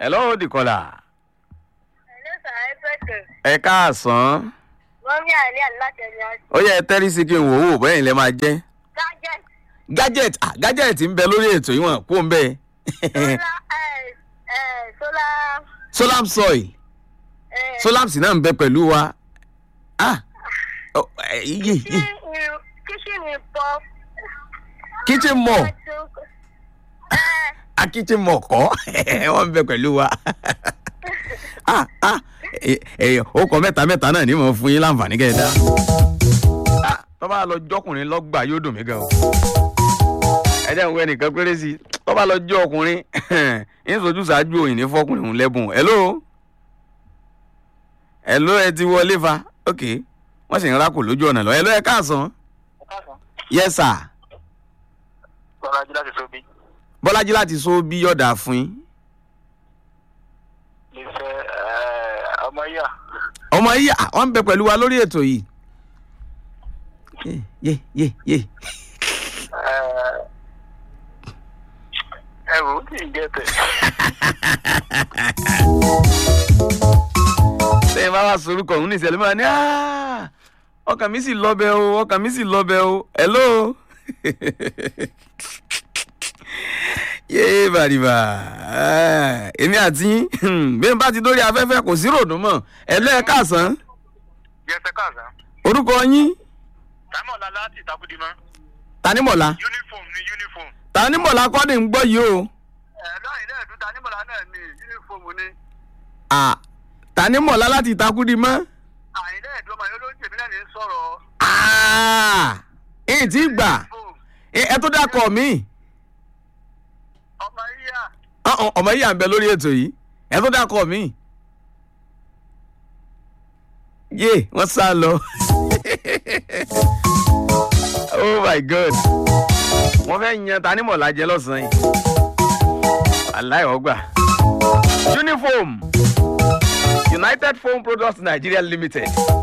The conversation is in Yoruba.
hello dikola Hello, sir. Ẹ pẹ̀tẹ̀. ẹ káàsán Mọ́mí àlẹ́ àlátẹ̀ni àti ó yẹ tẹ́rí sí kí n wò ó bẹ́ẹ̀ lẹ́ máa jẹ́ gadget. gadget ah gadget ń bẹ lórí ètò yìí wọn kó ń bẹ Solar ẹ̀ ẹ̀ solar solam soil ẹ̀ solams náà ń bẹ pẹ̀lú wa ah oh, eh, iye iye kitchen kitchen pop. kitchen mall Ẹ̀ a kitchen mall kọ́ wọ́n ń bẹ pẹ̀lú wa ah ah ẹ̀yọ̀ ó kọ mẹ́ta mẹ́ta náà ní mọ̀ fún yín láǹfààní kẹ́ẹ̀dá ah tọ́ba lọ jọkùnrin lọ́gbà yóò dùn mí gan o ẹ jẹ́ ń wẹ́ nìkan péré sí i tọ́ba lọ jọ ọkùnrin ń sojú ṣáájú òyìn ní fọkùnrin òun lẹ́bùn hello hello ẹ ti wọlé fa ok wọ́n sì ń rákò lójú ọ̀nà lọ hello ẹ káàsán yes sir Bọ́lájí láti Sóbí. bọ́lájí láti sọ bí yọ̀dà fún yín Ìfẹ́ ọmọ yíyà. ọmọ yìí à, wọ́n ń bẹ pẹ̀lú wa lórí ètò yìí yé yé yé yé Ẹ wò ó kì í gẹ̀tẹ̀. sẹ́yìn bá wà sorúkọ òun ní ìṣẹ̀lẹ̀ máa ní "Ah, ọkàn mi sì lọ́bẹ̀ o ọkàn mi sì lọ́bẹ̀ o hello yéé bàrìbà Ah, èmi àti yín, bí n bá ti dórí afẹ́fẹ́ kò sí ròdùn mọ́ hello ẹ káàsán Yẹsẹ̀ káàsán. orúkọ yín Táímọ̀ Lálá láti Ìtàkùdìmọ́. tanímọ̀lá Uniform ni uniform. tanímọ̀lá kọ́ ni ń gbọ́ yìí o Ẹ lọ́yìn náà dún Tánímọ̀lá náà ni uniform ni. Ah, tanímọ̀lá láti ìtakùdí mọ́. Àyìnlẹ́ ẹ̀dùn ọmọ yẹn ló ń tèmi náà ní sọ̀rọ̀. Ah, èyí tí gbà Uniform. ẹ ẹ tó dákọ̀ mí Ọmọ yíyà. ọ̀hún, ọmọ yìí à ń bẹ lórí ètò yìí ẹ tó dákọ̀ mí. yé wọ́n sá lọ oh my god wọ́n fẹ́ yan tanímọ̀lá jẹ lọ́sàn-án yìí aláìwọ́gbà uniform united phone products nigeria limited